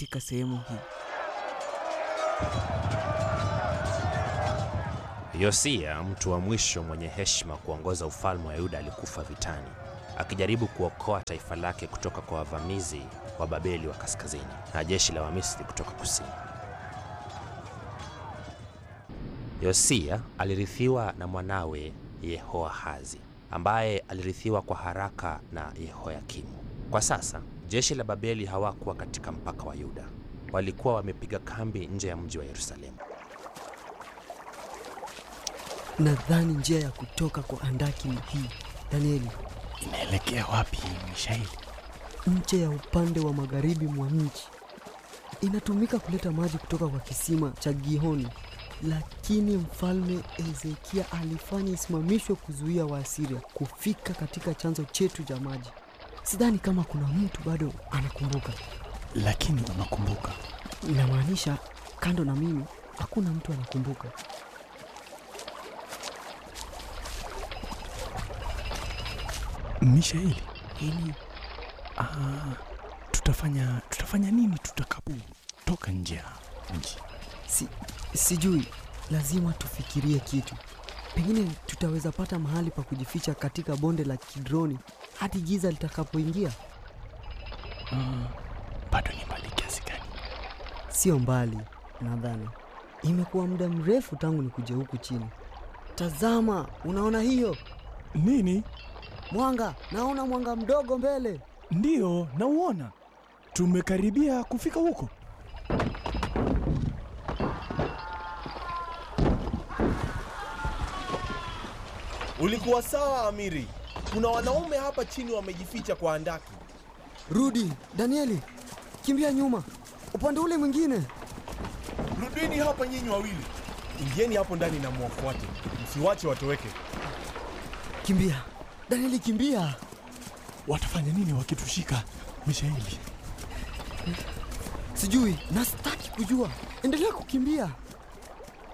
katika sehemu hii. Yosia, mtu wa mwisho mwenye heshima kuongoza ufalme wa Yuda, alikufa vitani akijaribu kuokoa taifa lake kutoka kwa wavamizi wa Babeli wa kaskazini na jeshi la Wamisri kutoka kusini. Yosia alirithiwa na mwanawe Yehoahazi ambaye alirithiwa kwa haraka na Yehoyakimu. Kwa sasa jeshi la Babeli hawakuwa katika mpaka wa Yuda, walikuwa wamepiga kambi nje ya mji wa Yerusalemu. Nadhani njia ya kutoka kwa andaki ni hii. Danieli, Inaelekea wapi Mishaeli? nje ya upande wa magharibi mwa mji. Inatumika kuleta maji kutoka kwa kisima cha Gihoni, lakini mfalme Hezekia alifanya isimamishwe kuzuia Waasiria kufika katika chanzo chetu cha maji. Sidhani kama kuna mtu bado anakumbuka. Lakini unakumbuka Inamaanisha kando na mimi hakuna mtu anakumbuka. Mishaeli, Hili ah, tutafanya tutafanya nini tutakapo toka nje ya mji? si, sijui, lazima tufikirie kitu. Pengine tutaweza pata mahali pa kujificha katika bonde la Kidroni hadi giza litakapoingia. Ah, bado ni mbali kiasi gani? Sio mbali, nadhani. Imekuwa muda mrefu tangu nikuje huku chini. Tazama, unaona hiyo Nini? mwanga? Naona mwanga mdogo mbele. Ndiyo, nauona. Tumekaribia kufika huko. Ulikuwa sawa Amiri. Kuna wanaume hapa chini wamejificha kwa andaki. Rudi Danieli, kimbia nyuma, upande ule mwingine. Rudini hapa nyinyi wawili, ingieni hapo ndani na mwafuate, msiwache watoweke. Kimbia Danieli, kimbia. Watafanya nini wakitushika, Mishaeli? Sijui na sitaki kujua. Endelea kukimbia.